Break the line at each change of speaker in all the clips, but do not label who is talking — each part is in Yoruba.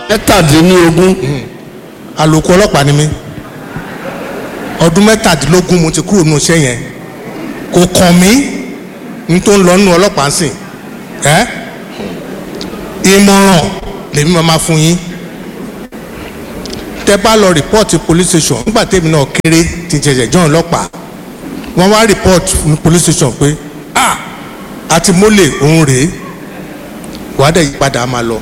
mẹ́tàdínlógún
àlòkù ọlọ́pàá ni mí ọdún mẹ́tàdínlógún mo ti kúrò nínú iṣẹ́ yẹn kò kàn mí ní tó ń lọ nínú ọlọ́pàá sìn ẹ́ ìmọ̀ràn lèmi máa máa fún yín tẹ́ bá lọ rìpọ́ọ̀tì police station nígbà tẹ́mi náà kéré tí n ṣẹ̀ṣẹ̀ jọ́ ọlọ́pàá wọ́n wá rìpọ́ọ̀tì ní police station pé ah àti mólè òun rèé wàá dẹ̀ yípadà á máa lọ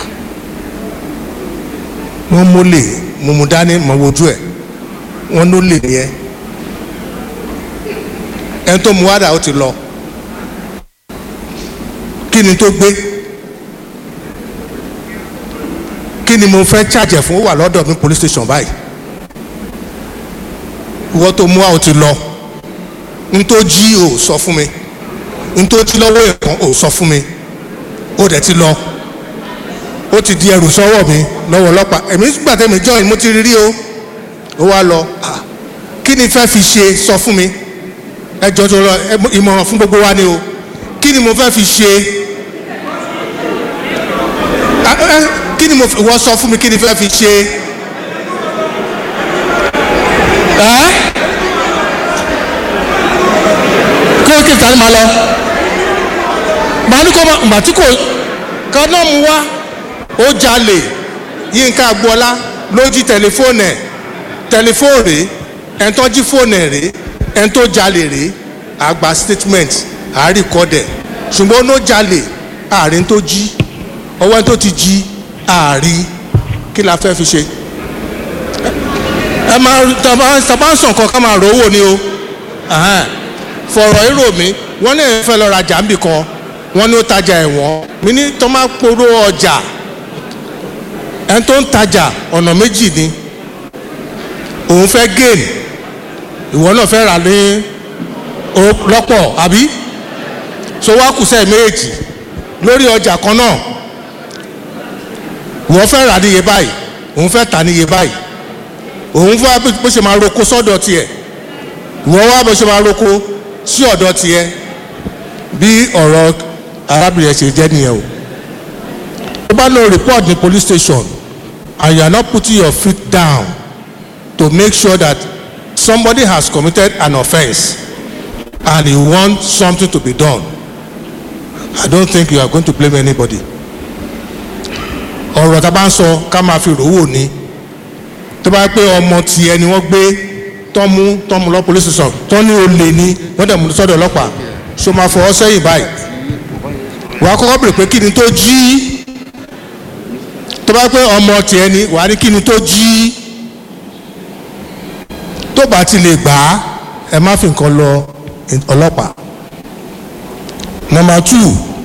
wọ́n mólè mo mú dání mọ̀ wojú ẹ̀ wọ́n ló lè ní ẹ ẹni tó mú wádà ó ti lọ kí ni tó gbé kí ni mo fẹ́ charge fún ó wà lọ́dọ̀ mi police station báyìí ìwọ tó mú wa ó ti lọ n tó jí ò sọ fún mi n tó jí lọ́wọ́ ẹ̀kan ò sọ fún mi ó dẹ̀ ti lọ ó ti di ẹrù sọ́wọ́ mi lọ́wọ́ ọlọ́pàá èmi gbà tẹ́mi join mo ti rí rí o ó wá lọ ah, kí ni fẹ́ fi ṣe sọ fún mi ẹ jọ tó lọ ẹ mọ- ìmọ̀ràn fún gbogbo wa ni o kí ni mo fẹ́ fi ṣe Ah, eh, kí ni mo f- wọ́n sọ fún mi kí ni fẹ́ fi ṣe ẹ́ kí ló kí n ta ni màá lọ màá ní kó ma màá tí kò kan náà mú wá ó jalè yínká agboola ló jí tẹlifóònù ẹ̀ tẹlifóònù rèé ẹni tó jí fóònù ẹ̀ rèé ẹni tó jalè rèé àgbà statement àárìkọ́dẹ̀ ṣùgbọ́n ó jalè àárín tó jí ọwọ́ ẹni tó ti jí àárí kí la fẹ́ fi ṣe ẹ máa tàbá tàbá ń sàn kan ká máa rówó ni o Ẹhẹ́n. fọ̀rọ̀ èrò mi wọ́n ní ẹ̀ fẹ́ lọ rajà níbì kan wọ́n ní ó tajà ẹ̀wọ̀n mi ní tó máa poró ọjà ẹni tó ń tajà ọ̀nà méjì ni òun fẹ́ gain ìwọ náà fẹ́ rà ní o- lọ́pọ̀ àbí so wá kù sẹ́ẹ̀ méjì lórí ọjà kan náà ìwọ fẹ́ rà níye báyìí òun fẹ́ tà níye báyìí òun fẹ́ bó ṣe máa roko sọ́dọ̀ tiẹ̀ ìwọ wá bó ṣe máa roko sí ọ̀dọ̀ tiẹ̀ bí ọ̀rọ̀ arábìnrin ẹ̀ ṣe jẹ́ nìyẹn o tó bá lọ report ní police station and you are not putting your feet down to make sure that somebody has committed an offence and you want something to be done I don't think you are going to blame anybody ọ̀rọ̀ tá a bá ń sọ ká máa fi rówó ni tó bá pé ọmọ tiẹ̀ ni wọ́n gbé tọ́mú tọ́mú lọ police station tọ́ ní olè ni wọ́n dẹ̀ mú sọ́dọ̀ ọlọ́pàá ṣó máa fọwọ́ sẹ́yìn báyìí wàá kọ́kọ́ bèrè pé kí ni tó jí tó bá pé ọmọ tiẹ̀ ni wàá ní kí ni tó jí tó bá ti lè gbà á ẹ má fi nǹkan lọ ọlọ́pàá number two